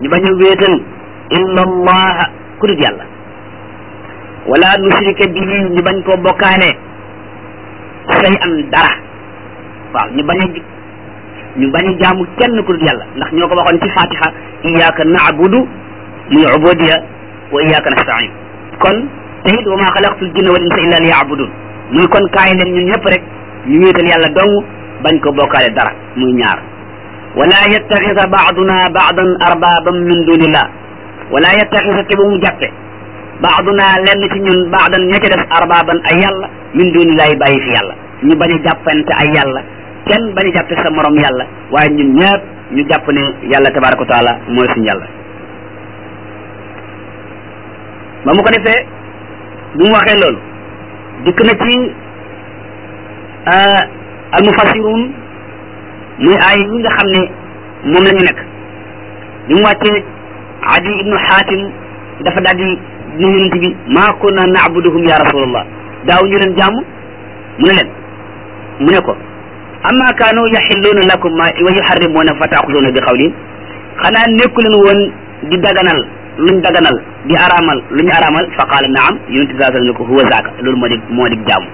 ñu bañ a wéetal illa allah ku dul yàlla wala nusrika bihi ñu bañ koo bokkaale say am dara waaw ñu bañ a ñu bañ a jaamu kenn ku dul yàlla ndax ñoo ko waxoon ci fatiha iyyaka na'budu muy ubudiya wa iyyaka nasta'in kon te it wa ma xalaqtul jinna wal insa illa liya'budun muy kon kaay leen ñun ñëpp rek ñu wéetal yàlla dong bañ ko bokkaale dara muy ñaar wala yattaxisa baaduna baadan arbaban min dunillah wala yattaxisa te bu mu jàppe baaduna lenn ci ñun baadan ña ca def arbaban ay yàlla min dunillahi bàyyi fi yàlla ñu bañ a jàppante ay yàlla kenn bañ a jàppe sa morom yàlla waaye ñun ñëpp ñu jàpp ne yàlla tabaraka wa taala mooy suñu yàlla ba mu ko defee bu mu waxee loolu dikk na ci almufassirun muy ay yi nga xam ne moom la ñu nekk bi mu wàccee adi ibnu xaatim dafa daal di ne yonent bi maa kunna naabuduhum ya rasulallah daaw ñu leen jàmm mu ne leen mu ne ko amma kaanu yaxilluuna lakum ma wa yuxarrimuuna fa taaxuduuna bi xawlin xanaa nekku leen woon di daganal luñ daganal di araamal luñ araamal fa qaala naam yonent bi saa ne ko huwa zaaka loolu moo di moo di jaamu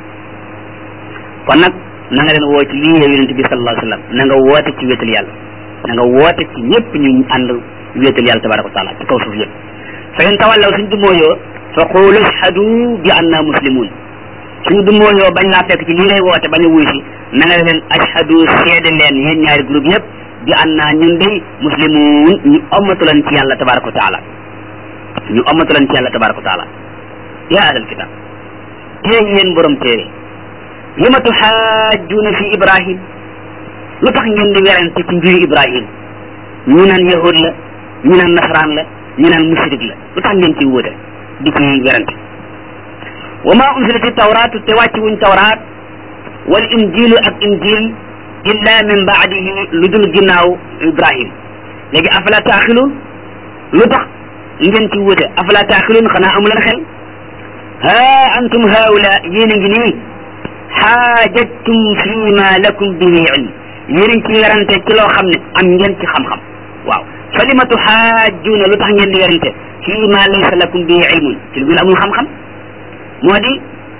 kon nag na nga leen woo ci lii yow yonent bi sallallahu alayhi wa sallam na nga woote ci wéetal yàlla na nga woote ci ñëpp ñu ànd wéetal yàlla tabaraka wa taala ci kaw suuf yëpp fa in tawallaw suñ dumooyoo fa qulu ashhadu bi anna muslimun suñu dumooyoo bañ laa fekk ci lii ngay woote bañ a wuy si na nga leen ashhadu seede leen yéen ñaari groupe yëpp bi anna ñun day muslimun ñu ommatu leen ci yàlla tabaraka wa taala ñu ommatu leen ci yàlla tabaraka wa taala yaa ahlal kitab tey yéen borom téere lima tuxaajjuuna fi ibrahim lu tax ngeen di werante ci mbiri ibrahim ñu naan yahud la ñu naan nasaraan la ñu naan mushrik la lu tax ngeen ci wuute di ci werante wa ma unzilati tawraatu te wàcc wuñ tawraat wal injilu ak injil illa min baadihi lu dul ginnaaw ibrahim léegi afala taaxiluun lu tax ngeen ci wuute afala taaxiluun xanaa amu leen xel ha antum haula yéen a ngi nii xaajajtum fi ma lakum bihi ilm yéen ci werante ci loo xam ne am ngeen ci xam-xam waaw fa lima tuxaajjuuna lu tax ngeen di werante fi ma laysa lakum bihi ilmun ci lu ngeen amul xam-xam moo di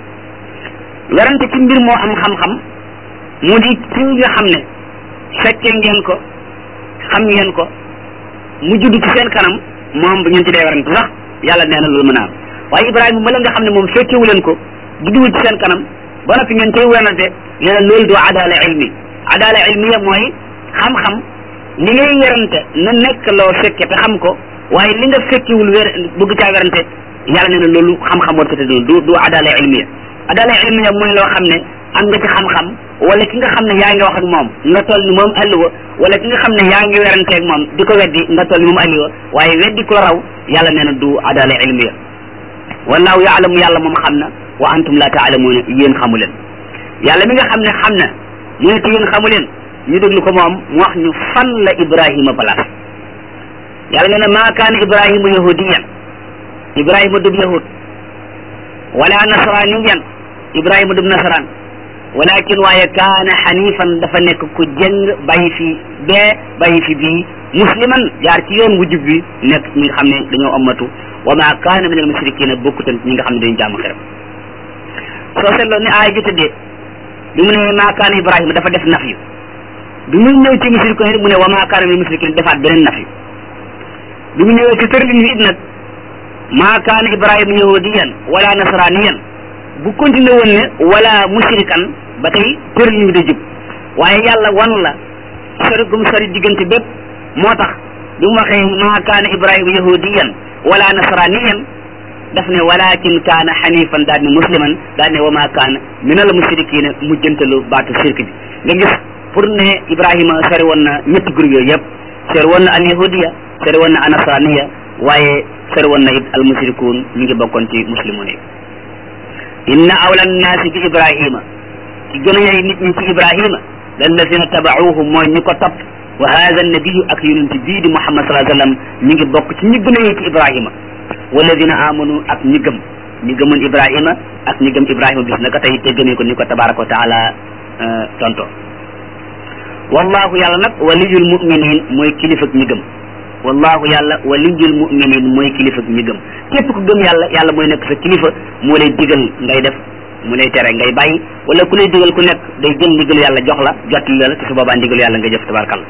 werante ci mbir moo am xam-xam mu di ci nga xam ne fekke ngeen ko xam ngeen ko mu judd ci seen kanam moom bu ngeen ci dee werante sax yàlla nee na loolu mën a am waaye Ibrahima ma la nga xam ne moom fekkewu leen ko judduwul ci seen kanam ba noppi ngeen tey werante nee na loolu du adala ilmi adala ilmiya mooy xam-xam li ngay werante na nekk loo fekke te xam ko waaye li nga fekkewul wer bëgg caa werante yàlla nee na loolu xam-xam war ko te du du adala ilmiya adala ilmiya mooy loo xam ne am nga ci xam-xam wala ki nga xam ne yaa ngi wax ak moom nga toll ni moom alliwa wala ki nga xam ne yaa ngi werante ak moom di ko weddi nga toll ni moom alliwa waaye weddi ko raw yàlla nee na du adala ilmiya wallahu yaalamu yàlla moom xam na wa antum la taalamuuna yéen xamu leen yàlla mi nga xam ne xam na mu ne te yéen xamu leen ñu déglu ko moom mu wax ñu fan la ibrahima place yàlla nee na maa kaana ibrahima yahudiyan ibrahima dub yahud wala nasraniyan ibrahima dub nasran walakin waaye kaana xanifan dafa nekk ku jëng bàyyi fi bee bàyyi fi bii musliman jaar ci yoon wu jub bi nekk ñi nga xam ne dañoo ammatu wa ma kaana min al mushrikina bokkutan ñi nga xam ne dañu jaamu xeram soo seetloo ne aay ju tëddee bi mu ne maa kaana ibrahima dafa def naf yu bi muy ñëw ci mushrikina mu ne wa maa kaana min al mushrikina defaat beneen naf yu bi mu ñëwee ci tërlin wi it nag maa kaana ibrahima yahudiyan wala nasraniyan bu continué woon ne wala mushrikan ba tey tërlin wi da jub waaye yàlla wan la sori gum sori diggante bépp moo tax bi mu waxee maa kaana ibrahima yahudiyan wala nasraniyan daf ne walakin kaana xanifan daal ne musliman daal ne wa maa kaana min al mushrikina mujjantalu baatu shirk bi nga gis pour ne ibrahima sori woon na ñetti groupe yooyu yëpp sori woon na al yahudiya sori woon na al nasraniya waaye sori woon na it al mushrikuun ñu ngi bokkoon ci muslimun yi inna awla nnaasi bi ibrahima ci gën a yey nit ñi ci ibrahima lallazina tabauhu mooy ñi ko topp wa hada nabiyu ak yonent bii di muhammad salaa sallam ñi ngi bokk ci ñi gën a yey ci ibrahima walladina amanu ak ñi gëm ñi gëmoon ibrahima ak ñi gëm ibrahima bis naka tey te gëmee ko ni ko tabaraka wa taala tonto wallahu yàlla nag waliyul muminin mooy kilifa ñi gëm wallahu yàlla waliyul muminin mooy kilifa ñi gëm képp ku gëm yàlla yàlla mooy nekk sa kilifa moo lay digal ngay def mu lay tere ngay bàyyi wala ku lay digal ku nekk day jël ndigalu yàlla jox la jottali la te su boobaa ndigalu yàlla nga jëf tabarkal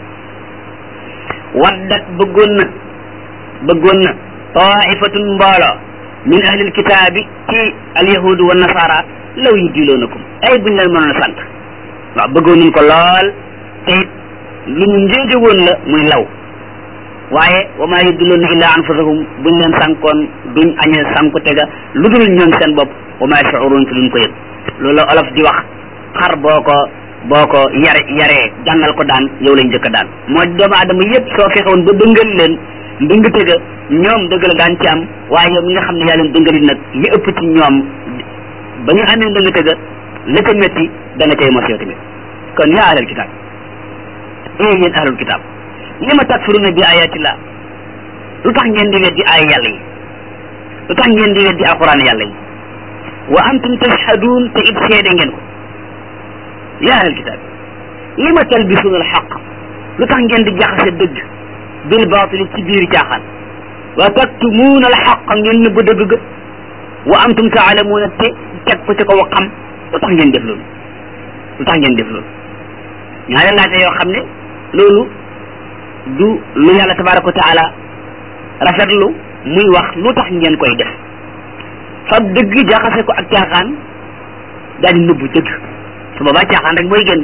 waddat bëggoon na bëggoon na taifatun mbooloo min ahlil kitaabi ci alyahudu wa nasara law yu diloonakum ay buñ leen mënoon a sant waaw bëggoon nañ ko lool te it lu ñu njéege woon la muy law waaye wa maa yudilloona illa anfusahum buñ leen sànkoon duñ añee sànku tega lu dul ñoom seen bopp wa maa yashurun te duñ ko yëg loolu olof di wax xar boo ko boo ko yare yaree jàngal ko daan yow lañ njëkk a daan moo doomu aadama yépp soo fexewoon ba dëngal leen ndëng tëga ñoom dëgg la daan ci am waaye yow mi nga xam ne yaa leen dëngali nag li ëpp ci ñoom ba ñu amee ndëng tëga la ca métti da nga cay mos yow tamit kon yaa ahlal kitaab ee yéen ahlul kitaab li ma takfuruna bi ayatillah lu tax ngeen di weddi ay yàlla yi lu tax ngeen di weddi alquran yàlla yi wa antum tashhadun te it seede ngeen ko yaa ahlal kitaab li ma talbisuuna alxaq lu tax ngeen di jaxase dëgg bil baatili ci biir caaxaan wa taktumuuna alxaq ngeen nëbb dëgg ga wa antum taalamuuna te teg ko ci kaw xam lu tax ngeen def loolu lu tax ngeen def loolu ñaari laajte yoo xam ne loolu du lu yàlla tabaraka wa taala rafetlu muy wax lu tax ngeen koy def fa dëgg jaxase ko ak caaxaan daal di nëbbu dëgg su boobaa caaxaan rek mooy génn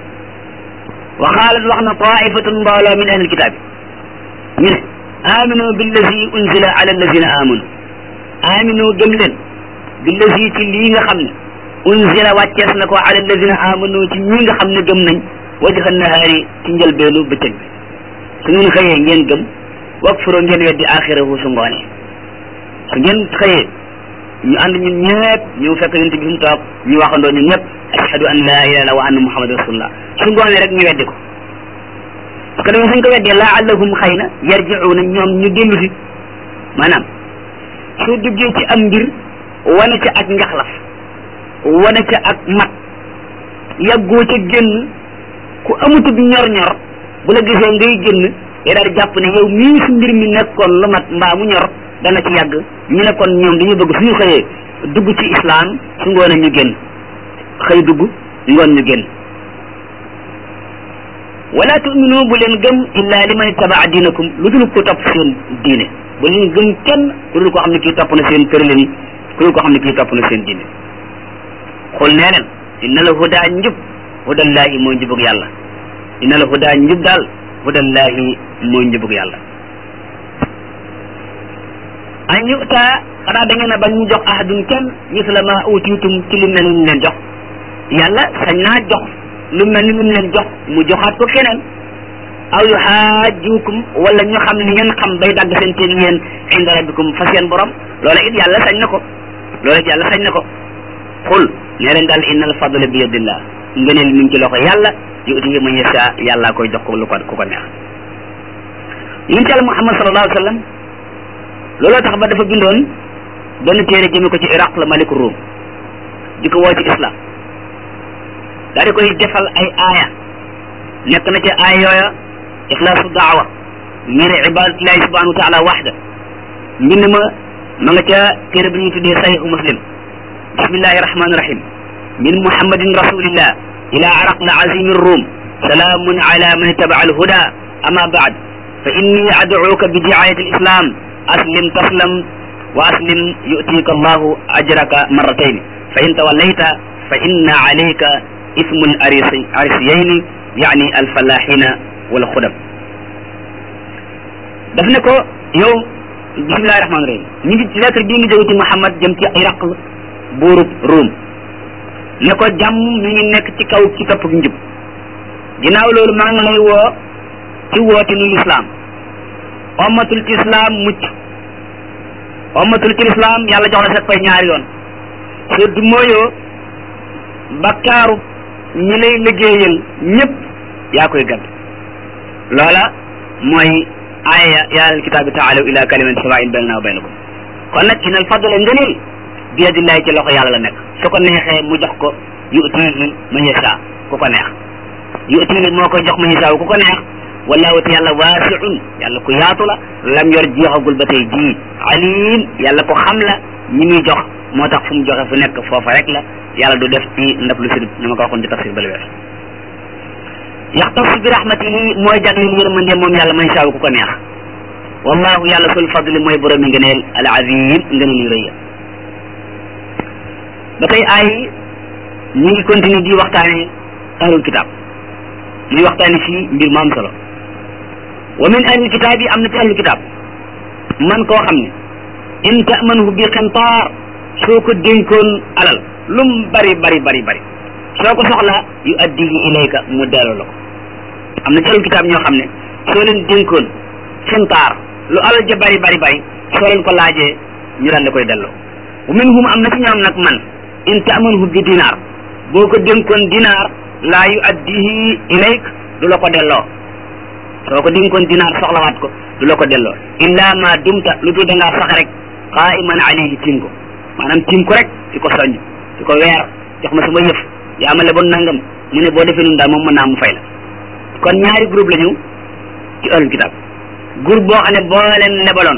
wa xaalat wax na taifatun mbooloo min ahlil kitaabi ñu ne aminu billazi unzila ala allazina amanu aminu gëm leen billazi ci lii nga xam ne unzila wàccees na ko ala allazina amanu ci ñi nga xam ne gëm nañ wajha nahaari ci njëlbeelu bëccëg bi su ngeen xëyee ngeen gëm wakfuro ngeen weddi axirahu su ngoonee su ngeen xëyee ñu ànd ñun ñëpp ñu fekk yonent bi mu toog ñu waxandoo ñun ñëpp ashhadu an la ilaha illa wa anna muhammad rasulullah su ngoonee rek ñu weddi ko parce que dañu suñ ko weddee laallahum xëy na yarjiuna ñoom ñu dellu si maanaam soo duggee ci am mbir wane ca ak njaxlaf wane ca ak mat yàggoo ca génn ku amutub ñor-ñor bu la gisee ngay génn day daal di jàpp ne yow mii su mbir mi nekkoon lu mat mbaa mu ñor dana ci yàgg ñu ne kon ñoom dañu bëgg suñu xëyee dugg ci islam su ngoone ñu génn xëy dugg ngoon ñu génn wala tuminu bu leen gëm illa liman ittabaa diinakum lu dul ko topp seen diine bu leen gëm kenn ku dul koo xam ne kii topp na seen tëralin ku dul koo xam ne kii topp na seen diine xul nee leen inna la hudaa njub hudallahi mooy njubug yàlla inna la hudaa njub daal hudallahi mooy njubug yàlla an yuta xanaa da ngeen a bañ ñu jox ahadun kenn misla ma utiitum ci lu mel ni leen jox yàlla sañ naa jox lu mel ni lu leen jox mu joxaat ko keneen aw yu xaajukum wala ñu xam li ngeen xam bay dagg seen teen yéen inda rabbikum fa seen borom loola it yàlla sañ na ko loola it yàlla sañ na ko xul nee leen daal inna al fadla bi yadillah ngëneel mi ngi ci loxo yàlla yu'tihi man yasha yàlla koy jox ko lu ko ku ko neex yonent yàlla Muhammad sallallahu alayhi wa sallam looloo tax ba dafa bindoon benn téere jëme ko ci iraq la maliku ruum di ko woo ci islam daa di koy defal ay aaya nekk na ca aaya yooya ixlaasu daawa ngir ibadatillahi subhanahu wa taala waxda mbind ma ma nga ca téere bi ñuy tuddee sahihu muslim bismillahi rahmani rahim min muhammadin rasulillah ila araq la azimi rum salaamun ala man ittaba alhuda ama baad fa inni ad'uka bi diayati alislam aslim taslam wa aslim yu'tika allahu ajraka marratayn fa in tawallayta fa inna alayka ismu arisiyayni yaani alfalaxina wal xudam daf ne ko yow bismillahi rahmaani rahim ñu ngi lettre bii ngi jóge ci Muhammad jëm ci Iraq buurub Ruum ne ko jàmm mi ngi nekk ci kaw ci topp njub ginnaaw loolu maa ngi lay woo ci woote nu lislaam ommatul ci islaam mucc ommatul ci lislaam yàlla jox la sa pay ñaari yoon soo du mooyoo bakkaaru ñi lay liggéeyal ñëpp yaa koy gàdd loola mooy aaya yaa ahlal kitaabi taalaw ila kalimatin sawaa'in baynanaa wa baynakum kon nag inal fadla ngëneel bi yadillahi ci loxo yàlla la nekk su ko neexee mu jox ko yu'tihi man yashaa ku ko neex yu'tihi moo koy jox man yashaa ku ko neex wallahu te yàlla waasiun yàlla ku yaatu la lam yor jeexagul ba tey jii alim yàlla ko xam la ñi muy jox moo tax fu mu joxe fu nekk foofa rek la yàlla du def ci ndab lu sirib ni ma ko waxoon ci tafsir bali wees yaxtasu bi rahmatihi mooy jagleel yërmande moom yàlla man shaa ku ko neex wallahu yàlla sul fadli mooy borom yi ngëneel al azim ngëneel yu rëy ba tey ay ñu ngi continuer di waxtaane ahlul kitab muy waxtaane fii mbir mu am solo wa min ahlil kitab yi am na ci ahlul kitab man koo xam ne in tamanhu bi qintaar soo ko dénkoon alal lum bari bari bari bari soo ko soxla yu addihi ilayka mu delloo la ko am na ci ahlul kitab ñoo xam ne soo leen dénkoon qintaar lu alal ja bari bari bari soo leen ko laajee ñu daan la koy delloo wa minhum am na ci ñoom nag man in tamanhu bi dinaar boo ko dénkoon dinaar laa yu addihi ilayk du la ko delloo soo ko dénkoon dinaar soxlawaat ko du la ko delloo illa ma dumta lu dul da ngaa sax rek qaiman alayhi tiim ko maanaam tiim ko rek di ko soññ di ko weer jox ma sama yëf yaa ma leboon nangam mu ne boo defee nun daal moom mën naa mu fay la kon ñaari groupe la ñu ci ahlul kitab groupe boo xam ne boo leen lebaloon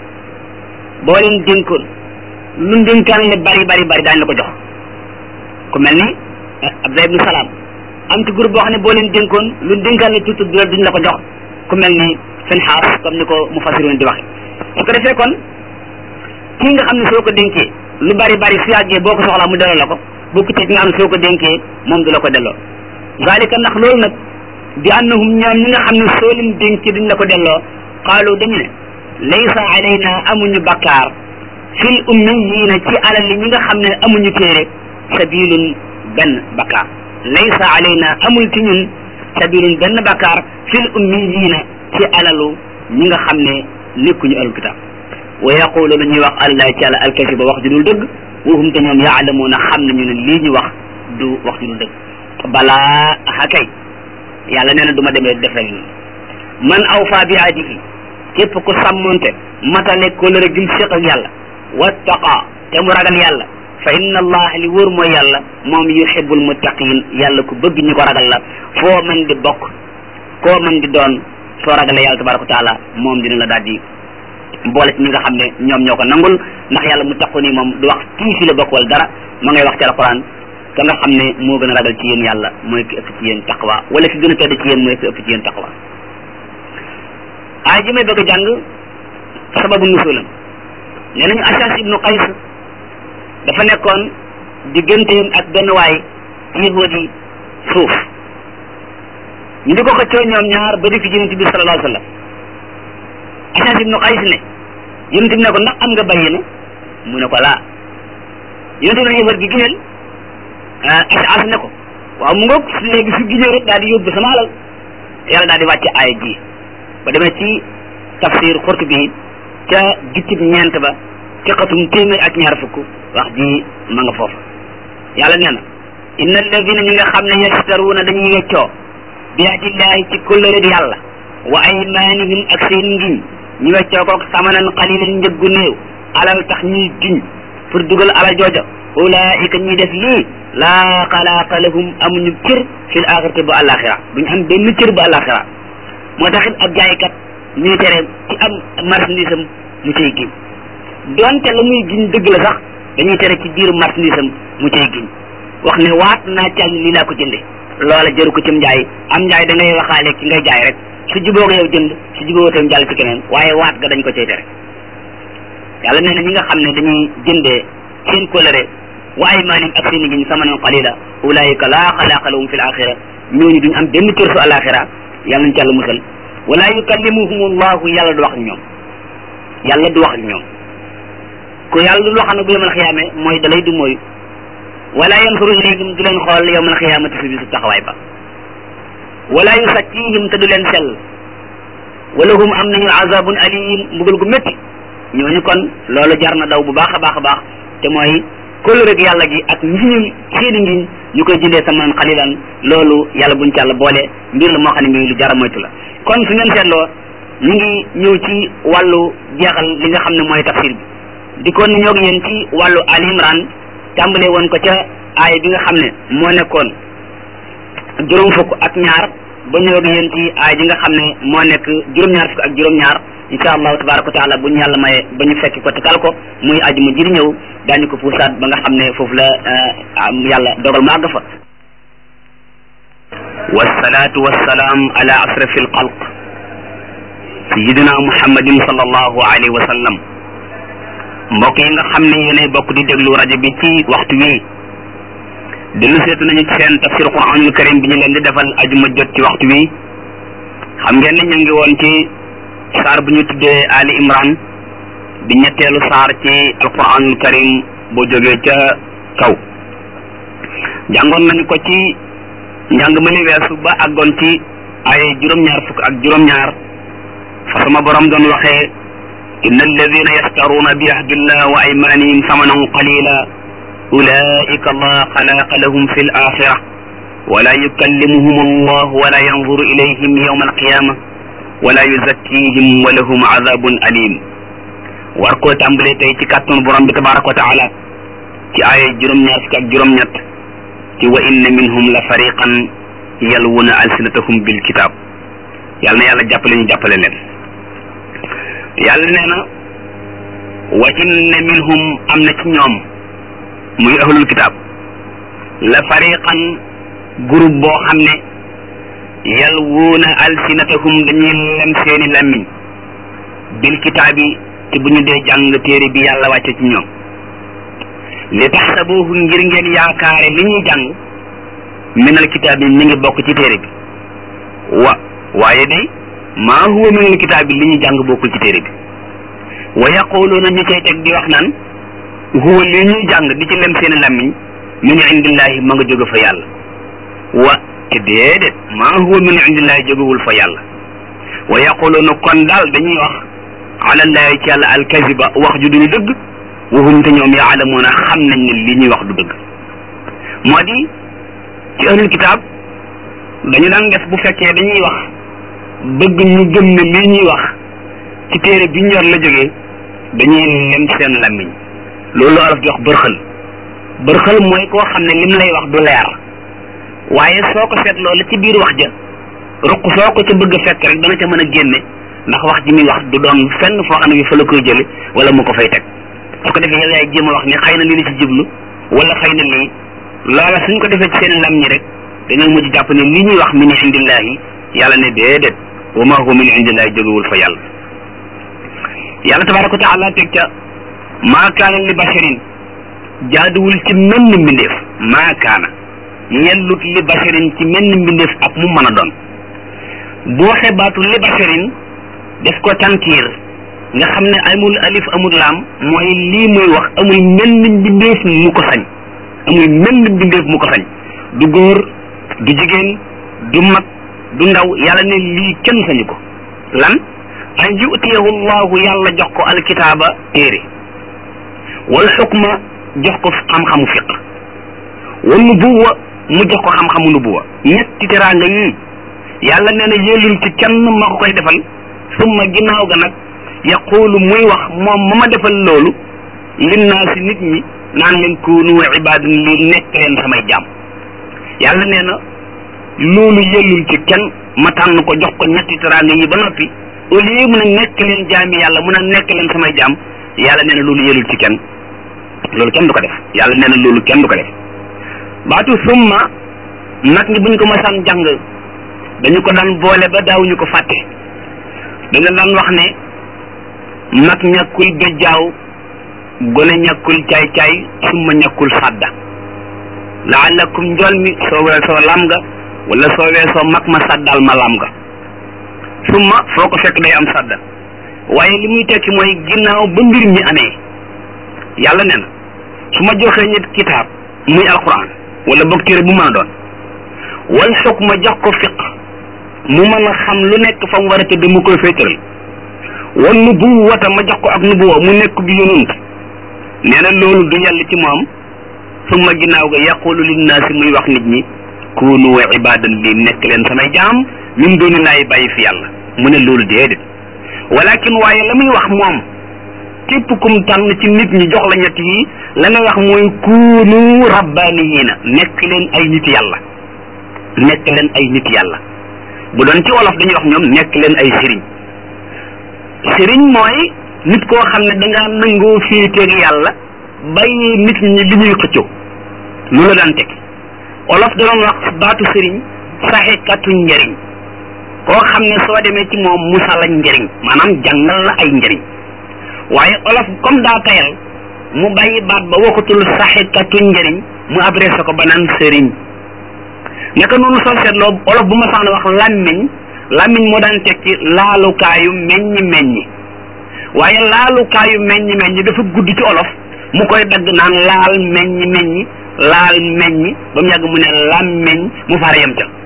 boo leen dénkoon lu dénkaan le bari bari bari daañu la ko jox ku mel ni Abdullah ibnu Salaam am ci groupe boo xam ne boo leen dénkoon lu dénkaan le tuuti du duñ la ko jox ku mel ni Finhaas comme ni ko mufassiroon di waxe su ko defee kon kii nga xam ne soo ko dénkee lu bari bari su yàggee boo ko soxlaa mu delloo la ko bokku ci nga xam ne soo ko dénkee moom du la ko delloo zalika ndax loolu nag bi annahum ñoom ñi nga xam ne soo leen dénkee duñ la ko delloo qaalu dañu ne laysa alayna amuñu bakkaar fil ummiyina ci alal li ñi nga xam ne amuñu téere sabilun benn bakkaar laysa alayna amul ci ñun sabilun benn bakkaar fil ummiyina ci alalu ñi nga xam ne nekkuñu alul kitab wa yaqulu la ñuy wax allah ci àlla alkasiba wax ju dul dëgg wahum te ñoom yaalamuuna xam nañu ne lii ñu wax du wax ju dul dëgg balaa aha kay yàlla nee na du ma demee defee nii man awfa bi ahdihi képp ku sàmmonte matale kóllëre gim séq ak yàlla wattaqa te mu ragal yàlla fa inna allah li wóor mooy yàlla moom yuhibbul muttaqin yàlla ku bëgg ñu ko ragal la foo mën di bokk koo mën di doon soo ragalee yàlla tabaraka wa taala moom dina la daal di boole ci ñi nga xam ne ñoom ñoo ko nangul ndax yàlla mu taqu nii moom du wax kii fi la bokk wala dara ma ngay wax ci alquran ka nga xam ne moo gën a ragal ci yéen yàlla mooy ki ëpp ci yéen taqwa wala ki gën a tedd ci yéen mooy ki ëpp ci yéen taqwa aay ji may bëgg a jàng sababu nusulam nee nañu Ashas ibnu Qays dafa nekkoon digganteem ak benn waay ci yahud yi suuf ñu di ko xëccoo ñoom ñaar ba di fi yonent bi sallallahu alayhi wa sallam Ashas ibnu Qays ne yonent bi ne ko ndax am nga bayyina mu ne ko laa yonent bi ne yahud gi gineel Ashas ne ko waaw mu ngoog léegi su ginee rek daal di yóbbu sama alal yàlla daal di wàcce aaya ji ba demee ci tafsir Qurtubi ca gittib ñeent ba ci xatum téeméer ak ñaar fukk wax ji ma nga foofa yàlla nee na inna alladina ñi nga xam ne yastaruuna dañuy weccoo bi ahdillahi ci kóllëre yàlla wa aymanihim ak seen ngiñ ñu weccoo kook samanan qalilan njëggu néew alal tax ñuy giñ pour dugal alal jooja ulaika ñuy def lii laa xalaaqa lahum amuñu cër fil axirati bu alaxira duñ am benn cër bu alaxira moo taxit ab jaaykat ñuy tere ci am marchandise am mu cay giñ donte la muy giñ dëgg la sax dañuy tere ci biir marchandise am mu cay giñ wax ne waat naa ci lii laa ko jënde loola jëru ko cim njaay am njaay da ngay waxaale ki ngay jaay rek su juboo ko yow jënd su juboo tam jàll ci keneen waaye waat ga dañ ko cay tere yàlla nee na ñi nga xam ne dañuy jëndee seen coloré wa aymaanim ak seen giñ samanan qalila ulaayika laa xalaaqa lahum fi l axira ñooñu duñ am benn cër su alaxira yàlla nañ ci yàlla musal wala yukallimuhum allahu yàlla du wax ak ñoom yàlla du wax ak ñoom ku yàlla du wax nag bu yawmal xiyaame mooy dalay du mooy wala yansuru ilayhim du leen xool yawmal xiyaamati fi bisu taxawaay ba wala yusakkihim te du leen sell wala hum am nañu azabun alim mbugal gu métti ñooñu kon loolu jar na daw bu baax a baax a baax te mooy kóllëre gi yàlla gi ak ngiñum seeni ngiñ ñu koy jëndee samanan xalilan loolu yàlla buñ ci yàlla boole mbir la moo xam ne mii lu jar a moytu la kon su ngeen seetloo ñu ngi ñëw ci wàllu jeexal li nga xam ne mooy tafsir bi di kon ñoo ngi yéen ci wàllu Ali Imran tàmbalee woon ko ca aaya bi nga xam ne moo nekkoon juróom fukk ak ñaar ba ñëw ak yéen ci aay ji nga xam ne moo nekk juróom-ñaar fukk ak juróom-ñaar insha allahu tabaraka wa taala bu ñu yàlla maye ba ñu fekki ko te tal ko muy aju mu jiri ñëw daañu ko puusaat ba nga xam ne foofu la yàlla dogal mu àgg fa wasalaatu wasalaam ala asrafi alxalq sayidina muhammadin sallallahu alayhi wa sallam mbokk yi nga xam ne yéenay bokk di déglu rajo bi ci waxtu wi dellu seetu nañu ci seen tafsir quranul karim bi ñu leen di defal ajuma jot ci waxtu wi xam ngeen ne ñu ngi woon ci saar bu ñu tuddee ali imran di ñetteelu saar ci alquranul karim boo jógee ca kaw jàngoon nañu ko ci njàng ma li weesu ba àggoon ci ay juróom-ñaar fukk ak juróom-ñaar fa sama borom doon waxee inna alladina yashtaruuna bi ahdillah wa aymanihim samanan qalila ulaika allah xalaqa lahum fi l axira wala yukallimuhum allah wala yanzuru ilayhim yawma alqiyama wala yuzakkihim wa lahum azabun alim war koo tàmbalee tey ci kàttanu borom bi tabaraka wa taala ci aaya juróom-ñaar fukk ak juróom-ñett ci wa inna minhum la fariqan yalwuna alsinatahum bil kitab yàlla na yàlla jàppale ñu jàppale leen yàlla nee na wa inna minhum am na ci ñoom muy ahlul kitab la fariqan groupe boo xam ne yalwuuna alsinatahum dañuy lem seeni lammiñ bil kitaab yi ci bu ñu dee jàng téere bi yàlla wàcce ci ñoom li taxsabuhu ngir ngeen yaakaare li ñuy jàng minal kitaab yi mi ngi bokk ci téere bi wa waaye day maa huwa minal kitaab yi li ñuy jàng bokkul ci téere bi wa yaquluuna ñu cay teg di wax naan huwa li ñuy jàng di ci lem seeni lammiñ min indillahi ma nga jóge fa yàlla wa te déedéet maa huwa min indillahi jógewul fa yàlla wa yaquluuna kon daal dañuy wax alallahi ci yàlla alkaziba wax ju dul dëgg waxuñ te ñoom yaalamuuna xam nañ ne li ñuy wax du dëgg moo di ci ahlul kitaab dañu daan def bu fekkee dañuy wax bëgg ñu gëm ne li ñuy wax ci téere bi ñor la jógee dañuy lem seen làmmiñ loolu olof di wax bërxël bërxël mooy koo xam ne lim lay wax du leer waaye soo ko seet loolu ci biir wax ja ruq soo ko ca bëgg a fekk rek dana ca mën a génne ndax wax ji muy wax du doon fenn foo xam ne bi fa la koy jële wala mu ko fay teg su ko defee yow yaay jéem a wax ni xëy na lii la ci jublu wala xëy na lii loola suñ ko defee ci seen lam ñi rek dañoo mujj jàpp ne li ñuy wax min indillahi yàlla ne déedéet wa ma huwa min indillahi jógewul fa yàlla yàlla tabaraka wa taala teg ca maa kaana li basharin jaaduwul ci menn mbindeef maa kaana yellut li basharin ci menn mbindeef ak mu mën a doon bu waxee baatu li basharin def ko tankiir nga xam ne amul alif amul laam mooy lii muy wax amul menn mbindeef mu ko sañ amul menn mbindeef mu ko sañ du góor du jigéen du mag du ndaw yàlla ne lii kenn sañu ko lan an yutiyahu llahu yàlla jox ko alkitaaba téere wal xukma jox ko xam-xamu fiq wal nubuwa mu jox ko xam-xamu nubuwa ñetti teraanga yii yàlla nee na yéelul ci kenn ma ko koy defal summa ginnaaw ga nag yaqulu muy wax moom ma ma defal loolu linnaasi nit ñi naan leen kuunu ibaadan li nekk leen samay jaam yàlla nee na loolu yellul ci kenn ma tànn ko jox ko ñetti teraanga yi ba noppi au lieu mu ne nekk leen jaami yàlla mun a nekk leen samay jaam yàlla nee na loolu yellul ci kenn loolu kenn du ko def yàlla nee na loolu kenn du ko def baatu summa nag ñi buñ ko masaan jàng dañu ko daan boole ba daawuñu ko fàtte dañu daan wax ne mag ñàkkul bejjaaw gone ñàkkul caay-caay summa ñàkkul fàdda laalakum njool mi soo weesoo lam nga wala soo weesoo mag ma sàddal ma lam nga summa foo ko fekk day am sàdda waaye li muy tekki mooy ginnaaw ba mbir mi amee yàlla nee na su ma joxee nit kitaab muy alquran wala boog téere bu mën a doon wal xukma jox ko fiq mu mën a xam lu nekk fa mu war a tëdd mu koy féetaral wan nubuwata ma jox ko ak nubuwa mu nekk bi yonent nee na loolu du yàlla ci moom summa ginnaaw ga yaqulu linnaasi muy wax nit ñi kunu ibadan li nekk leen samay jaam min dooni laay bàyyi fi yàlla mu ne loolu déedéet walakin waaye la muy wax moom képp kum tànn ci nit ñi jox la ñett yi la muy wax mooy kunu rabbaniyiina nekk leen ay nit yàlla nekk leen ay nit yàlla bu doon ci wolof dañuy wax ñoom nekk leen ay sëriñ sëriñ mooy nit koo xam ne dangaa nangoo féeteeg yàlla bàyyi nit ñi li ñuy xëccoo lu la daan teg olof da doon wax baatu sëriñ saxikatu njëriñ koo xam ne soo demee ci moom musa la njëriñ maanaam jàngal la ay njëriñ waaye olof comme daa tayal mu bàyyi baat ba waxatul saxikatu njëriñ mu adressé ko ba naan sëriñ naka noonu soo seetloo olof bu ma sax ne wax làmmiñ làmmiñ moo daan tekki laalukaayu meññi meññi waaye laalukaayu meññi meññi dafa gudd ci olof mu koy dagg naan laal meññi meññi laal meññi ba mu yàgg mu ne làmmiñ mu far yem ca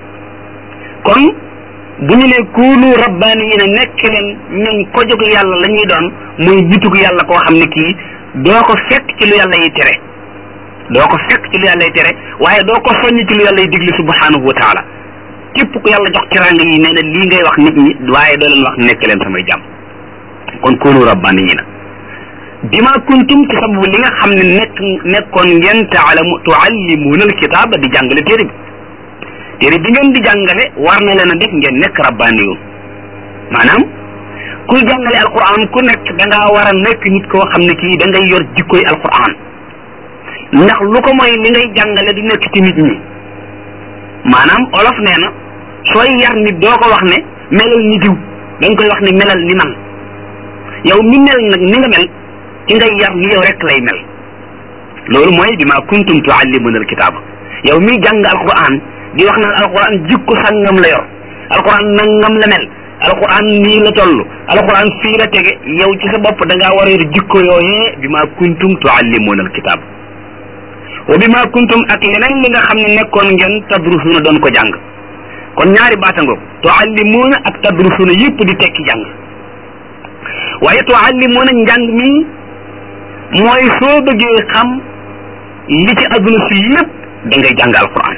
kon bu ñu ne kuunu rabbaani yi ne nekk leen ñoom ko jóg yàlla la ñuy doon muy bitug yàlla koo xam ne kii doo ko fekk ci lu yàlla yi tere doo ko fekk ci lu yàlla yi tere waaye doo ko soññ ci lu yàlla yi digli subhanahu wa taala képp ku yàlla jox teraanga yi nee na lii ngay wax nit ñi waaye doo leen wax nekk leen samay jàmm kon kuunu rabbaani yi na bima kuntum ci sababu li nga xam ne nekk nekkoon ngeen taalamu tuallimuuna alkitaaba di jàngale téere bi téere bi ngeen di jàngale war na leen a def ngeen nekk rabbaaniyun maanaam kuy jàngale alquran ku nekk da ngaa war a nekk nit koo xam ne kii da ngay yor jikkoy alquran ndax lu ko mooy li ngay jàngale du nekk ci nit ñi maanaam olof nee na sooy yar nit doo ko wax ne melal ni diw da nga koy wax ne melal ni man yow mi mel nag ni nga mel ki ngay yar ni yow rek lay mel loolu mooy bima kuntum tuallimuna alkitaaba yow miy jàng alquran di wax naan alquran jikko sangam la yor alquran nangam la mel alquran nii la toll alquran fii la tege yow ci sa bopp da ngaa war a yor jikko yooyee bima kuntum tuallimuna alkitaaba wa bima kuntum ak leneen li nga xam ne nekkoon ngeen tadrusuuna doon ko jàng kon ñaari baatangoog tuallimuuna ak tadrusuuna yëpp di tekki jàng waaye tuallimuuna njàng mi mooy soo bëggee xam li ci adduna si lépp da ngay jàng alquran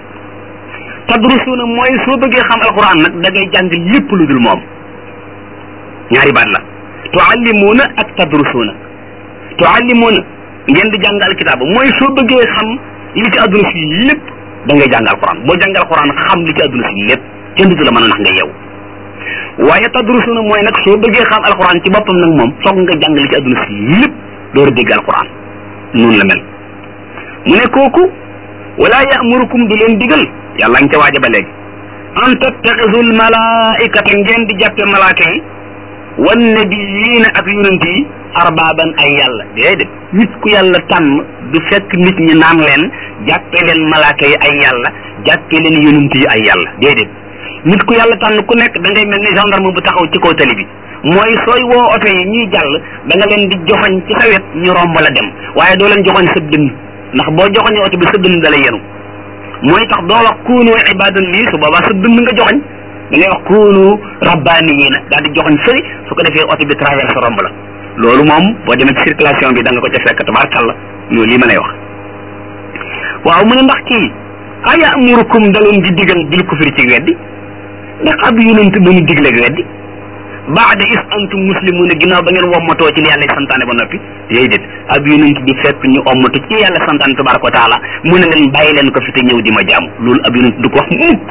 tadrusuuna mooy soo bëggee xam alquran nag da ngay jàng lépp lu dul moom ñaari baat la tuallimuuna ak tadrusuuna tuallimuuna ngeen di jàng alkitaaba mooy soo bëggee xam li ci adduna si lépp da ngay jàng alquran boo jàng alquran xam li ci adduna si lépp kenn du la mën a nax nga yeewu waaye tadrusuna mooy nag soo bëggee xam alquran ci boppam nag moom foog nga jàng li ci adduna si lépp door a dégg alquran noonu la mel mu ne kooku wala yaamurukum du leen digal yàlla nga ca waaja ba léegi an tattaxisul malaikata ngeen di jàppe malaaka yi wan nabiyiina ak yonent yi arbaaban ay yàlla déedéet nit ku yàlla tànn du fekk nit ñi naan leen jàppe leen malaaka yi ay yàlla jàppe leen yonent yi ay yàlla déedéet nit ku yàlla tànn ku nekk da ngay mel ni gendarme bu taxaw ci kaw tali bi mooy sooy woo oto yi ñuy jàll da nga leen di joxoñ ci sa wet ñu romb la dem waaye doo leen joxoñ sa dënn ndax boo joxoñee oto bi sa dënn da lay yenu mooy tax doo wax kuunu ibadan lii su boobaa sa dënn nga joxoñ da ngay wax kuunu rabbaaniyiina daal di joxoñ fëri su ko defee oto bi traverse romb la loolu moom boo demee ci circulation bi da nga ko ca fekk tabaarkalla loolu lii ma lay wax waaw mu ne ndax kii aya amurukum da leen di digal bil kufri ci weddi ndax ab yonent bu ñu digleeg weddi baada is antum muslimuuna ginnaaw ba ngeen wommatoo ci li yàlla santaane ba noppi déedéet ab yonent du fekk ñu ommatu ci yàlla santaane tabaraka wa taala mu ne leen bàyyi leen ko fi te ñëw di ma jaamu loolu ab yonent du ko wax mukk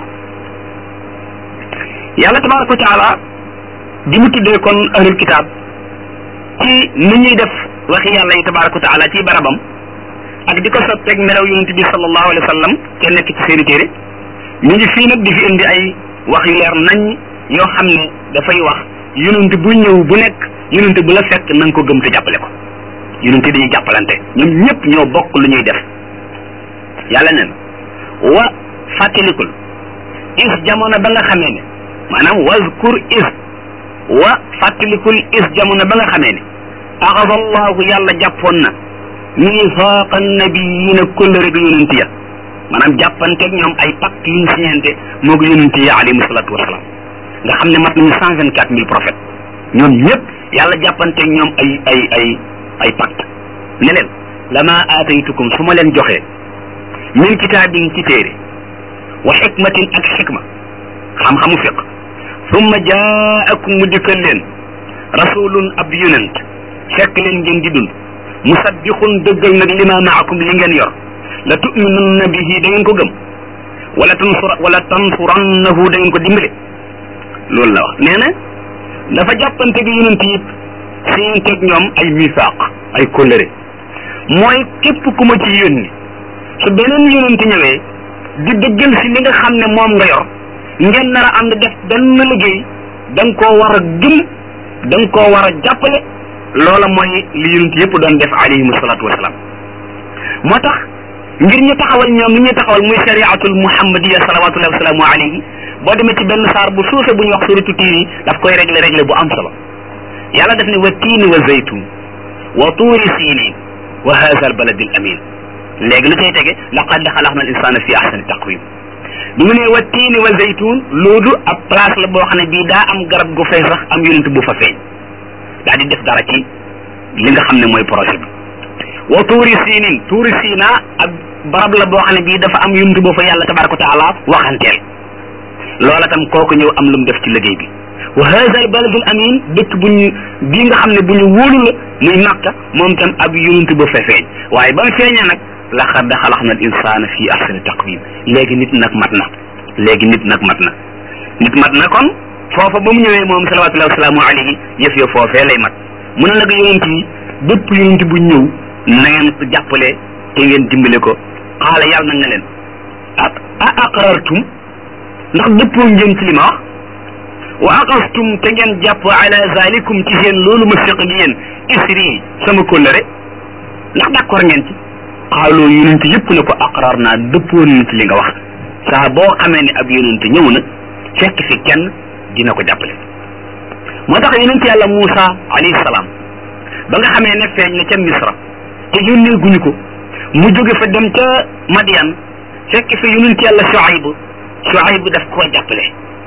yàlla tabaraka wa taala di mu tuddee kon ahlul kitaab ci ni ñuy def waxi yàlla yi tabaraka wa taala ci barabam ak di ko soppeeg melaw yonent bi sallallahu alayhi wa sallam te nekk ci seeni téere ñu ngi fii nag di fi indi ay wax yu leer nañ yoo xam ne dafay wax yonent bu ñëw bu nekk yonent bu la fekk na nga ko gëm te jàppale ko yonent dañuy jàppalante ñoom ñëpp ñoo bokk lu ñuy def yàlla neen wa fàttalikul is jamono ba nga xamee ne maanaam wazkur is wa fàttalikul is jamono ba nga xamee ne axada allahu yàlla jàppoon na misaaqa nabiyiina kulle rek yonent ya maanaam jàppanteeg ñoom ay pacte yu ñu siñente moo ko yonent yi alayhimu salaatu wasalaam nga xam ne mat nañu cent vingt quatre mille prophètes ñoom ñëpp yàlla jàppanteeg ñoom ay ay ay ay pacte ne leen lama aataytukum su ma leen joxee min kitaabin ci téere wa xikmatin ak xikma xam-xamu fiq summa jaakum mu dikkal leen rasulun ab yonent fekk leen ngeen di dund musaddixun dëggal nag lima maakum li ngeen yor la tuminunna bihi da ngeen ko gëm wala tansur wala tansurannahu da ngeen ko dimbale loolu la wax nee na dafa jàppante gi yonent yi seen teg ñoom ay misaaq ay kóllëre mooy képp ku ma ci yónni su beneen yonent ñëwee di dëggal si li nga xam ne moom nga yor ngeen nar a ànd def benn liggéey da nga koo war a gëm da nga koo war a jàppale loola mooy li yonent yëpp doon def alayhim salaatu wasalaam moo tax ngir ñu taxawal ñoom li ñuy taxawal muy shariatul muhammadiya salawatullahi wasalaamu alayhi boo demee ci benn saar bu suufe bu ñuy wax suratu tiin yi daf koy régler régler bu am solo yàlla def ne wa tiini wa zaytun wa tuuri siinin wa haza al baladi al amin léegi lu cay tege laqad xalaqna al insana fi ahsani taqwim bi mu ne wa tiini wa zaytun loolu ab place la boo xam ne bii daa am garab gu fay sax am yonent bu fa feeñ daa di def dara ci li nga xam ne mooy projet bi wa tuuri siinin tuuri siina ab barab la boo xam ne bii dafa am yonent boo fa yàlla tabaraka wa taala waxanteel loola tam kooku ñëw am lu mu def ci liggéey bi wa hada al baladul amin dëkk bu ñu bii nga xam ne bu ñu wóolu la muy Makka moom tam ab yonent ba fa feeñ waaye ba mu feeñee nag laqad xalaqna al insana fi ahsani taqwim léegi nit nag mat na léegi nit nag mat na nit mat na kon foofa ba mu ñëwee moom salawatullahi wasalaamu alayhi yëf yo foofee lay mat mu ne nag yonent yi bépp yonent bu ñëw na ngeen ko jàppale te ngeen dimbale ko xaala yàlla na nga leen ah a aqrartum ndax dëppoo ngeen ci li ma wax wa aqastum te ngeen jàpp ala zalikum ci seen loolu ma séq ak yéen isri sama kóllëre ndax d'accord ngeen ci xaaloo yonent yëpp ne ko aqrar naa dëppoo nañ ci li nga wax saa boo xamee ne ab yonent ñëw na fekk fi kenn dina ko jàppale moo tax yonent yàlla Muusa alayhi salaam ba nga xamee ne feeñ na ca Misra te yónnee guñu ko mu jóge fa dem ca Madian fekk fi yonent yàlla Shuayb Shuayb daf koo jàppale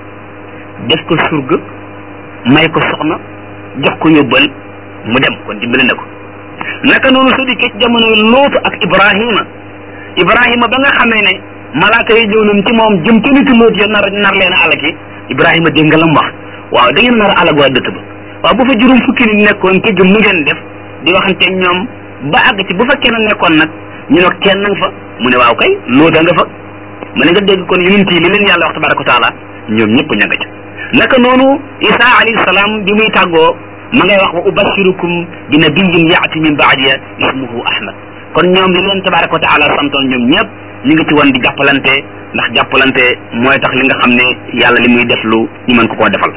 def ko surga may ko soxna jox ko yóbbal mu dem kon dimbale na ko naka noonu su dikkee ci jamono Lóot ak Ibrahima Ibrahima ba nga xamee ne malaaka yi ñëw nañ ci moom jëm ca nitu Lóot ya nar nar leen a alaki Ibrahima dégg nga la mu wax waaw da ngeen nar a alag waa dëkk ba waaw bu fa juróom fukki nit nekkoon te gëm nu ngeen def di waxante ñoom ba àgg ci bu fa kenn nekkoon nag ñu ne kenn nag fa mu ne waaw kay Lóot a nga fa mu ne nga dégg kon yonent yi li leen yàlla wax tabaraka wa taala ñoom ñëpp ña nga ca naka noonu Isa alayhi salaam bi muy tàggoo ma ngay wax wa ubashirukum bi nabiyyin yaati min baadiya ismuhu Ahmad kon ñoom li leen tabaraka wa taala santoon ñoom ñëpp ñu ngi ci woon di jàppalante ndax jàppalante mooy tax li nga xam ne yàlla li muy def lu ñu mën ko koo defal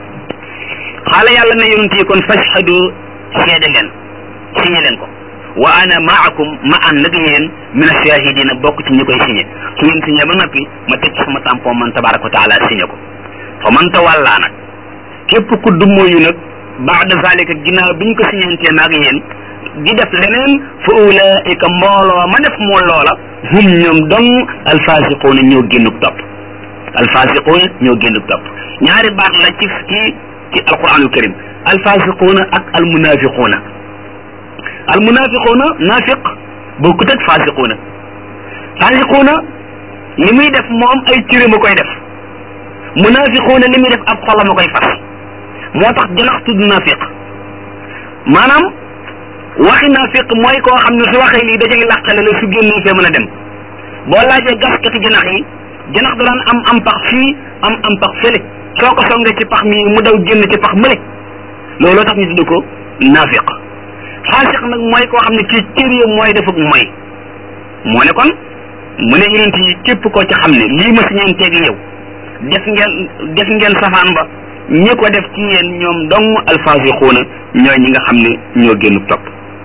xaala yàlla ne yonent yi kon fashhadu seede leen signé leen ko wa ana maakum ma ànd nag yéen min ashahidina bokk ci ñi koy signé su ngeen signé ba noppi ma teg ci sama tampon man tabaraka wa taala signé ko fa man tawalla nag képp ku dummóoyu nag baada zalika ginnaaw biñ ko signantee maag yéen di def leneen fa ulaika mbooloo ma def moo loola hum ñoom dong alfasiquuna ñoo génnuk topp alfasiquuna ñoo génnuk topp ñaari baat la ci ci ci alquranul karim alfasiquuna ak almunafiquuna almunafiquuna nafiq bokkut ak fasiquuna fasiquuna li muy def moom ay cëre ma koy def munafiquuna li muy def ab xolam a koy fas moo tax janax tudd nafiq maanaam waxi nafiq mooy koo xam ne su waxee lii dajay làqale la su génnee fee mën a dem boo laajee gaskati janax yi janax da daan am am pax fii am am pax fële soo ko songee ci pax mi mu daw génn ci pax mële looloo tax ñu tudd ko nafiq faasiq nag mooy koo xam ne kii cër yi mooy defuk mooy moo ne kon mu ne yonent yi képp koo ci xam ne lii ma si ñeen teegi yow def ngeen def ngeen safaan ba ñi ko def ci yéen ñoom dong alfaasiquuna ñooy ñi nga xam ne ñoo génn topp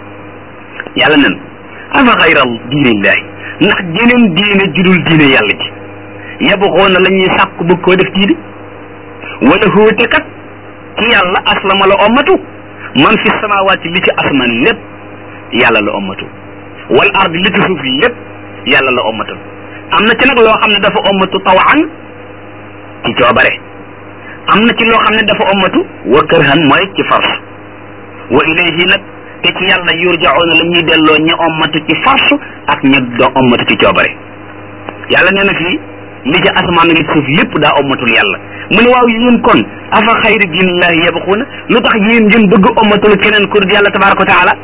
yàlla nen afa xayral diinillahi ndax jeneen diine judul diine yàlla ji yabxoona la ñuy sàkku bëgg koo def diine wala hóote kat ci yàlla aslama la ommatu man fi samawaati li ci asmaan lépp yàlla la ommatu wal ard li ci suuf lépp yàlla la ommatul am na ci nag loo xam ne dafa ommatu tawaan ci coobare am na ci loo xam ne dafa ommatu wa kërhan mooy ci force wa ilayhi nag te ci yàlla yurjaoona la ñuy delloo ña ommatu ci force ak ña doo ommatu ci coobare yàlla nee na fii li ci asamaan li ci suuf lépp daa ommatul yàlla mu ne waaw yéen kon afa xayri diinillahi yabxuuna lu tax yéen ngeen bëgg ommatul keneen ku dul yàlla tabaraka wa taala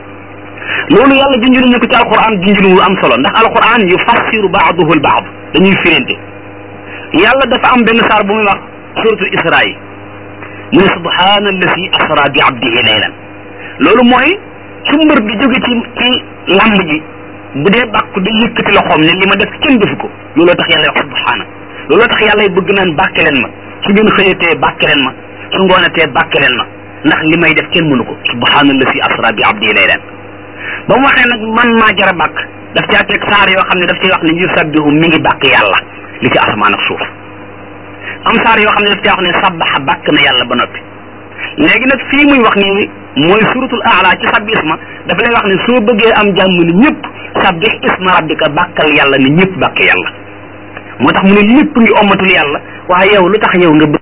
loolu yàlla junjunu ñu ko ci alquran junjunu wu am solo ndax alquran yufassiru baaduhu albaad dañuy firente yàlla dafa am benn saar bu muy wax suratul isra yi mu ne subhaana allasi asra bi abdihi laylan loolu mooy su mbër bi jóge ci ci lamb ji bu dee bàkku day yëkkati loxoom ne li ma def kenn defu ko looloo tax yàlla wax subhaana looloo tax yàlla bëgg naan bàkke leen ma su ngeen xëyatee bàkke leen ma su ngoonatee bàkke leen ma ndax li may def kenn mënu ko subhaana allasi asra bi abdihi laylan ba mu waxee nag man maa jara bàkk daf caa teg saar yoo xam ne daf cay wax ne yusabbihu mi ngi bàkk yàlla li ci asamaan ak suuf am saar yoo xam ne daf caa wax ne sabbaxa bàkk na yàlla ba noppi léegi nag fii muy wax nii mooy suratul aala ci sabbi isma dafa lay wax ne soo bëggee am jàmm ni ñëpp sabbih isma rabbika bàkkal yàlla ni ñëpp bàkk yàlla moo tax mu ne lépp ngi ommatul yàlla waaye yow lu tax yow nga